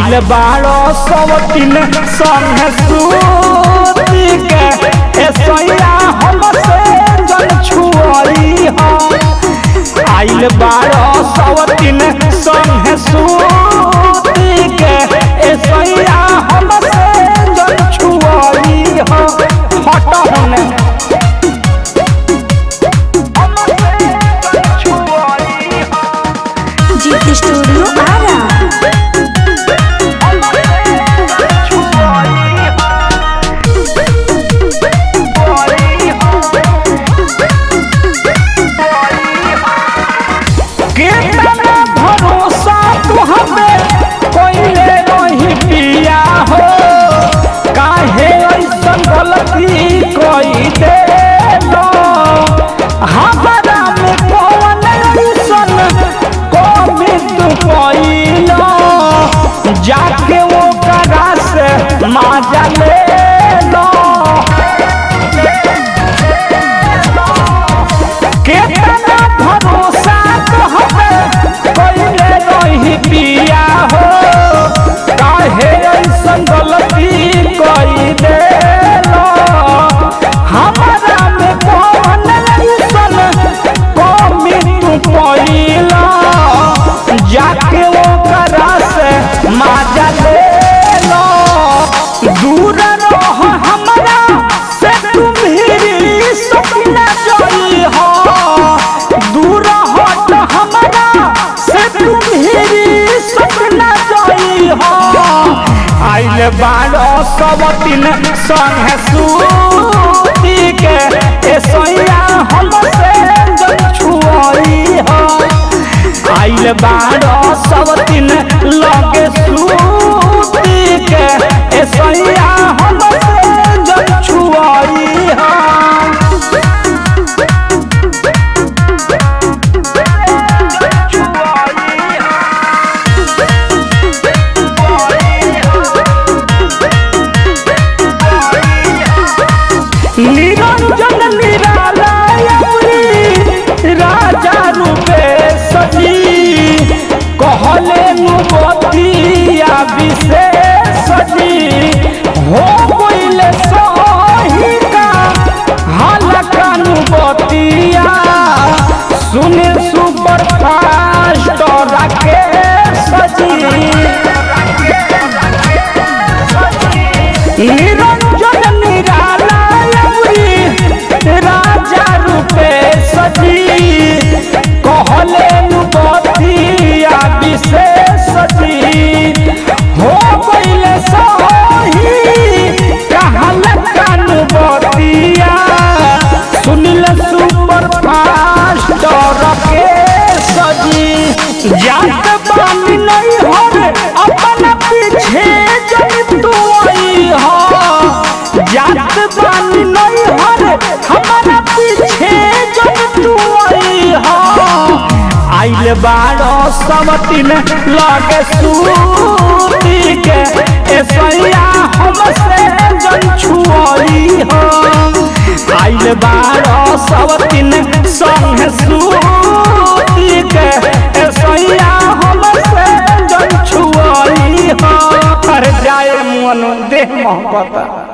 आइल बारो सवतिन संग सूती के ए सैया हमसे जन छुअई हो आइल बारो सवतिन संग सूती के ए सैया हमसे जन छुअई हो हट होने हमसे जन छुअई हो जीत स्टूडियो आरा कितना भरोसा तुहमे कोइले नहीं पिया हो काहे ऐसन गलती कोई दे लो हमारा में कौन ऐसन कमी तू कोइलो जाके वो करा से माजा ले लो कितना भरोसा तोहमे कोइले नहीं पिया हो काहे ऐसन गलती कोई दे लो हमारा में कौन ऐसन कमी तू कोइला जाके वो करा से माजा ले लो दूर रह हमरा से तुम ही सपना जोई हो दूर हट हमरा से तुम ही सपना जोई हो आइल बारो सब दिन संग सूती के ए सैया हमसे जन छुअई हो आइल बारो सब दिन लगे सूती के ए सैया हमसे जन छुअई हो निरंजन निरालयपुरी राजा रूपे सजी कहले नुबतिया विशेष सजी हो गइले सहिका हलका नुबतिया सुने सुपर फास्ट राके सजी निरंजन निरालयपुरी राजा रूपे सजी कहले नुबतिया विशेष सजी हो गइले सही कहल कानुबतिया सुनिल सुपर फास्ट रखे सजी जात बानी नहीं हो अपन पीछे जब तू आई हो जात बानी नहीं हो हमारा पीछे जब तू आई हो आइल बारो सब दिन लगे सूती के ए सैया हमसे जन छुअई हो आइल बारो सब दिन संग सूती के ए सैया हमसे जन छुअई हो अरे जाए मन देह मोहब्बत